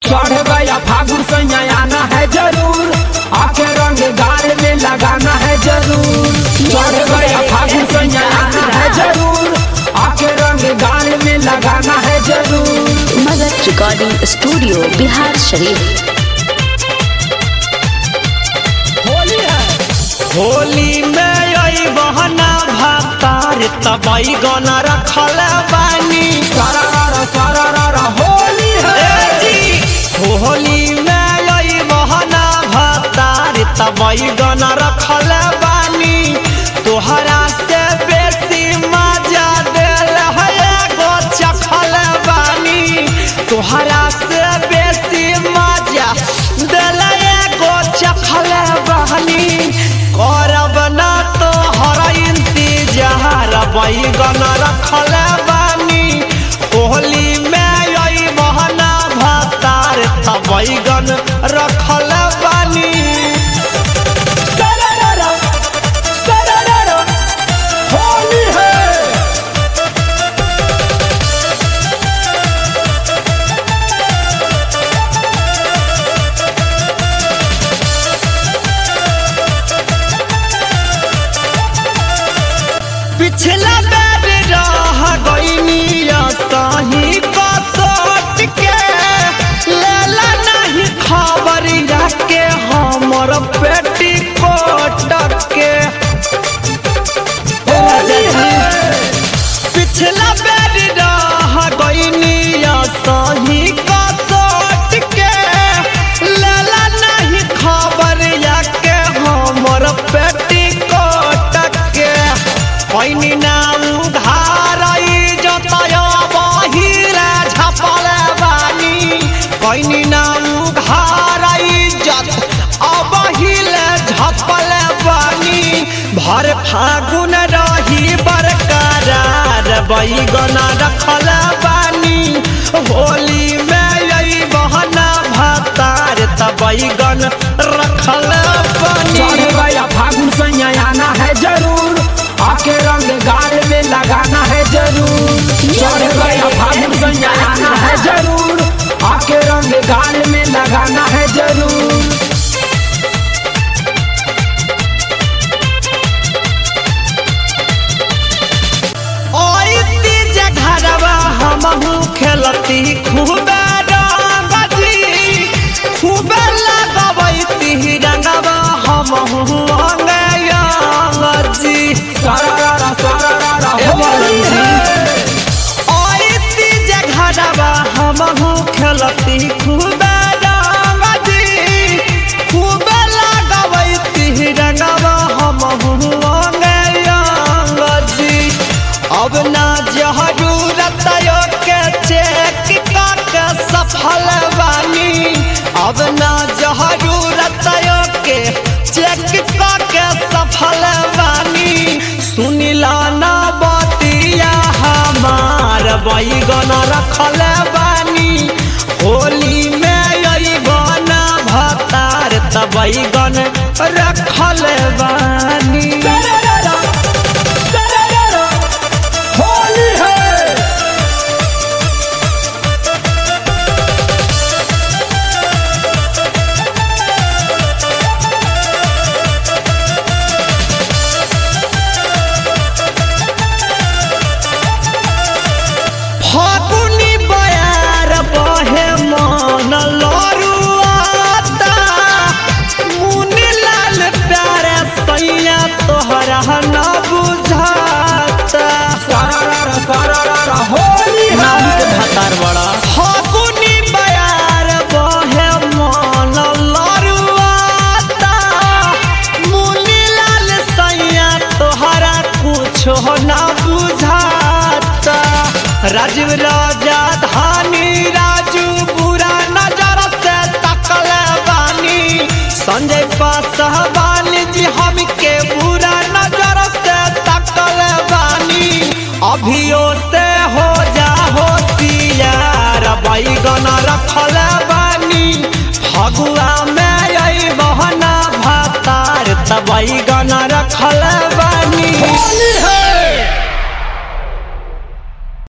चढ़ गया फागुन सैया आना है जरूर आके रंग गाल में लगाना है जरूर चढ़ गया फागुन सैया आना है जरूर आके रंग गाल में लगाना है जरूर मगध रिकॉर्डिंग स्टूडियो बिहार शरीफ होली है होली में आई बहना भातार तबई गना रखल बानी सारा रा सारा रा होली है ए जी होली में आई बहना भातार तबई गना रखल बानी तोहरा से बेसी मजा दिल है एगो चखल बानी तोहरा से बेसी मजा दिल एगो चखल बानी करब ना तो हर इंतजार बैगन रखल बानी होली में आई बहना भातार त बैगन रखल बानी सारा रा सारा रा होली है पिछला बेर रह गईनी सही कसोट के लेला नहीं खबर के हमर पेटी कोट के होली है पिछला बेर रह गईनी सही कसोट के लेला नहीं खबर के हमर पेटी कोट के पैनी नाम धारई जतय बहिरा झपल बानी पैनी नाम धारई जत अबहिल झपल बानी भर फागुन रही बरकरार बैगन रखल बानी होली में यही बहना भातार त बैगन रखल चढ़ बानी गया फागुन सैया आना है जरूर आके रंग गाल में लगाना है जरूर चढ़ गया फागुन सैया आना है जरूर आके रंग गाल में लगाना है जरूर ओइती जघरवा हमहू खेलती खूबे रंगजी खूबे लगबैती रंगवा हमहू अंगजी सारा रा सारा रा होली है ओइती जघरवा हमहू खेलती खूबे रंगजी खूबे लगबैती रंगवा हमहू अंगजी अब ना जरूरत के चेक के सफल बानी अब ना जरूरत के चेक के सफल बानी सुनिला ना बतिया हमार बैगन रखल बानी होली में आई बना भतार त बैगन रखल बानी सारा रा सारा रा होली है फागुनी बयार बहे मन लरुआता मुनि लाल प्यारे सैया तोहरा न बुझाता सारा रा सारा रा होली है भातार बड़ा फागुनी बयार बहे मन लरुआता मुनि लाल सैया तोहरा कुछो न बुझाता राजीव राजा धानी राजू बुरा नजर से तकल बानी संजय पासवान जी हमके बुरा नजर से तकल बानी अभियो से हो जा होशियार बैगन रखल बानी फगुआ में आई बहना भातार त बैगन रखल बानी होली